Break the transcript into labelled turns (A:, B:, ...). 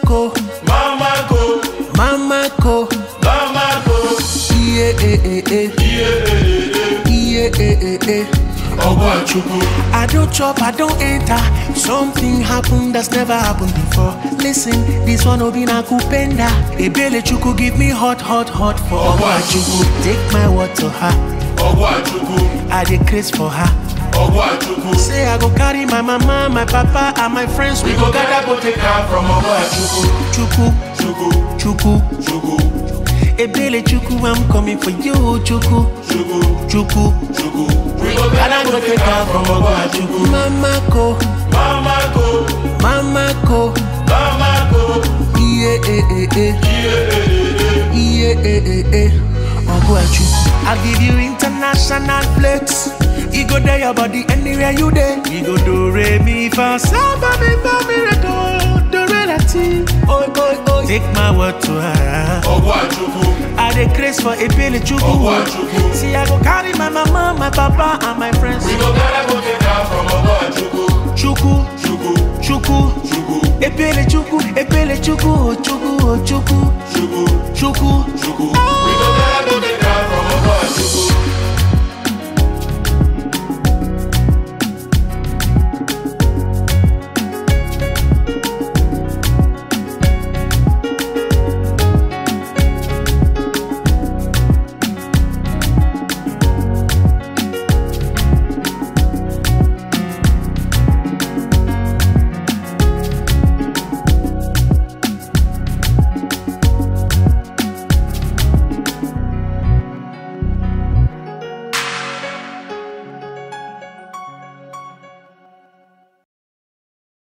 A: ko,
B: Mama go,
A: mama ko.
B: mama go.
A: Yeah, eh, eh, eh. Yeah, eh, eh, eh.
B: Ogwachukwu,
A: I don't chop, I don't enter. Something happened that's never happened before. Listen, this one will be na kupenda. Ebele chuku give me hot, hot, hot for
B: Ogwachukwu,
A: Take my word to her.
B: Ogwachukwu,
A: I dey craze for her.
B: Ogwachukwu.
A: Say I go carry my mama, my papa, and my friends.
B: We go gather go take am from Ogwachukwu,
A: chuku,
B: Chukwu,
A: chuku.
B: Chukwu,
A: Ebele chuku, I'm coming for you, chuku,
B: Chukwu,
A: chuku.
B: Chukwu. We go gather go take am from Ogwachukwu.
A: Mama ko,
B: Mama go,
A: mama ko.
B: mama go.
A: Yeah, eh, eh, eh. Yeah, eh, eh, eh. Ogwachu. I give you international flex. You go there your body anywhere you there. You go do re mi fa sa ba mi fa mi re do do re la ti. Oi oi oi. Take my word to her.
B: Ogwachukwu,
A: I dey craze for ebele chuku.
B: Ogwachukwu.
A: See I go carry my mama, my papa, and my friends.
B: We go gather go take am from Ogwachukwu,
A: Chuku,
B: Chukwu,
A: chuku.
B: Chukwu,
A: Ebele chuku, ebele chuku, oh chuku, oh chuku,
B: Chukwu,
A: chuku.
B: Chukwu.
A: Ah.